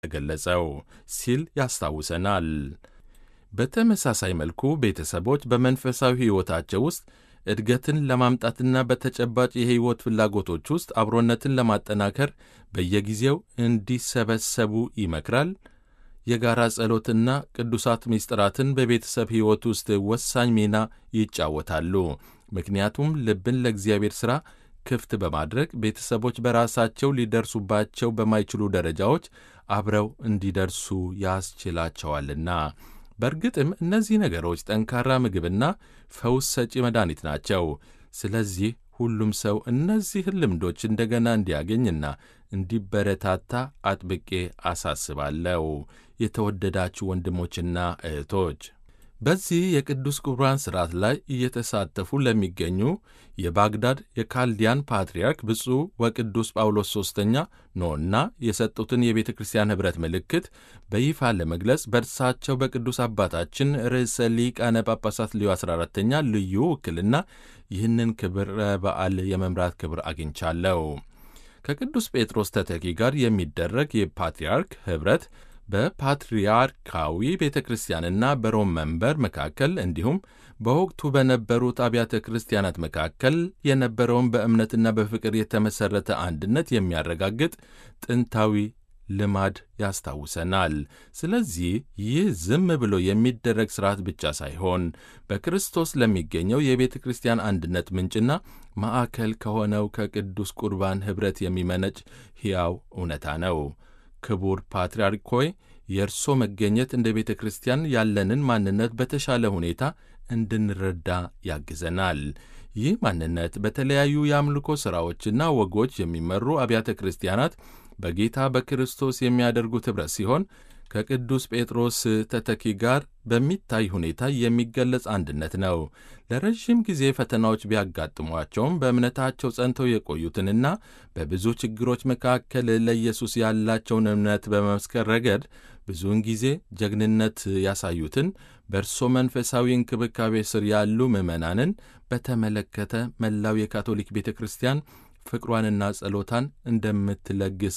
የተገለጸው ሲል ያስታውሰናል። በተመሳሳይ መልኩ ቤተሰቦች በመንፈሳዊ ሕይወታቸው ውስጥ እድገትን ለማምጣትና በተጨባጭ የሕይወት ፍላጎቶች ውስጥ አብሮነትን ለማጠናከር በየጊዜው እንዲሰበሰቡ ይመክራል። የጋራ ጸሎትና ቅዱሳት ምስጢራትን በቤተሰብ ሕይወት ውስጥ ወሳኝ ሚና ይጫወታሉ። ምክንያቱም ልብን ለእግዚአብሔር ሥራ ክፍት በማድረግ ቤተሰቦች በራሳቸው ሊደርሱባቸው በማይችሉ ደረጃዎች አብረው እንዲደርሱ ያስችላቸዋልና። በእርግጥም እነዚህ ነገሮች ጠንካራ ምግብና ፈውስ ሰጪ መድኃኒት ናቸው። ስለዚህ ሁሉም ሰው እነዚህን ልምዶች እንደገና እንዲያገኝና እንዲበረታታ አጥብቄ አሳስባለሁ። የተወደዳችሁ ወንድሞችና እህቶች በዚህ የቅዱስ ቁርባን ሥርዓት ላይ እየተሳተፉ ለሚገኙ የባግዳድ የካልዲያን ፓትርያርክ ብፁዕ ወቅዱስ ጳውሎስ ሦስተኛ ኖና የሰጡትን የቤተ ክርስቲያን ኅብረት ምልክት በይፋ ለመግለጽ በእርሳቸው በቅዱስ አባታችን ርዕሰ ሊቃነ ጳጳሳት ልዩ 14ተኛ ልዩ ውክልና ይህንን ክብረ በዓል የመምራት ክብር አግኝቻለሁ። ከቅዱስ ጴጥሮስ ተተኪ ጋር የሚደረግ የፓትርያርክ ኅብረት በፓትርያርካዊ ቤተ ክርስቲያንና በሮም መንበር መካከል እንዲሁም በወቅቱ በነበሩት አብያተ ክርስቲያናት መካከል የነበረውን በእምነትና በፍቅር የተመሠረተ አንድነት የሚያረጋግጥ ጥንታዊ ልማድ ያስታውሰናል። ስለዚህ ይህ ዝም ብሎ የሚደረግ ሥርዓት ብቻ ሳይሆን በክርስቶስ ለሚገኘው የቤተ ክርስቲያን አንድነት ምንጭና ማዕከል ከሆነው ከቅዱስ ቁርባን ኅብረት የሚመነጭ ሕያው እውነታ ነው። ክቡር ፓትርያርክ ሆይ የእርሶ መገኘት እንደ ቤተ ክርስቲያን ያለንን ማንነት በተሻለ ሁኔታ እንድንረዳ ያግዘናል። ይህ ማንነት በተለያዩ የአምልኮ ሥራዎችና ወጎች የሚመሩ አብያተ ክርስቲያናት በጌታ በክርስቶስ የሚያደርጉት ኅብረት ሲሆን ከቅዱስ ጴጥሮስ ተተኪ ጋር በሚታይ ሁኔታ የሚገለጽ አንድነት ነው። ለረዥም ጊዜ ፈተናዎች ቢያጋጥሟቸውም በእምነታቸው ጸንተው የቆዩትንና በብዙ ችግሮች መካከል ለኢየሱስ ያላቸውን እምነት በመመስከር ረገድ ብዙውን ጊዜ ጀግንነት ያሳዩትን በእርሶ መንፈሳዊ እንክብካቤ ስር ያሉ ምዕመናንን በተመለከተ መላው የካቶሊክ ቤተ ክርስቲያን ፍቅሯንና ጸሎታን እንደምትለግስ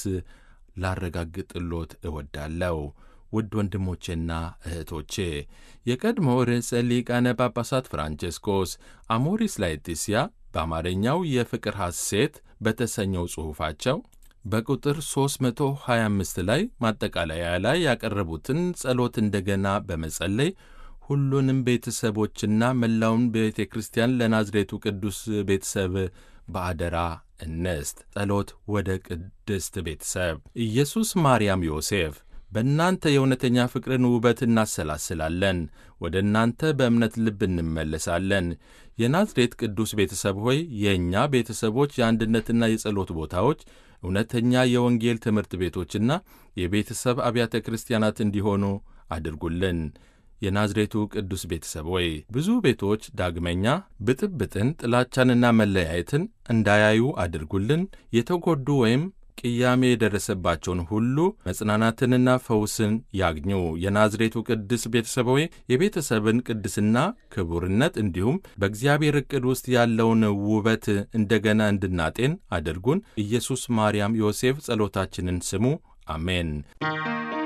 ላረጋግጥሎት እወዳለሁ። ውድ ወንድሞቼና እህቶቼ የቀድሞ ርዕሰ ሊቃነ ጳጳሳት ፍራንቼስኮስ አሞሪስ ላetitia በአማርኛው የፍቅር ሐሴት በተሰኘው ጽሑፋቸው በቁጥር 325 ላይ ማጠቃለያ ላይ ያቀረቡትን ጸሎት እንደገና በመጸለይ ሁሉንም ቤተሰቦችና መላውን ቤተ ክርስቲያን ለናዝሬቱ ቅዱስ ቤተሰብ በአደራ እንስት። ጸሎት ወደ ቅድስት ቤተሰብ ኢየሱስ፣ ማርያም፣ ዮሴፍ በእናንተ የእውነተኛ ፍቅርን ውበት እናሰላስላለን። ወደ እናንተ በእምነት ልብ እንመለሳለን። የናዝሬት ቅዱስ ቤተሰብ ሆይ የእኛ ቤተሰቦች የአንድነትና የጸሎት ቦታዎች፣ እውነተኛ የወንጌል ትምህርት ቤቶችና የቤተሰብ አብያተ ክርስቲያናት እንዲሆኑ አድርጉልን። የናዝሬቱ ቅዱስ ቤተሰብ ሆይ ብዙ ቤቶች ዳግመኛ ብጥብጥን፣ ጥላቻንና መለያየትን እንዳያዩ አድርጉልን። የተጎዱ ወይም ቅያሜ የደረሰባቸውን ሁሉ መጽናናትንና ፈውስን ያግኙ። የናዝሬቱ ቅዱስ ቤተሰብ ሆይ የቤተሰብን ቅድስና፣ ክቡርነት እንዲሁም በእግዚአብሔር ዕቅድ ውስጥ ያለውን ውበት እንደገና እንድናጤን አድርጉን። ኢየሱስ፣ ማርያም፣ ዮሴፍ ጸሎታችንን ስሙ። አሜን።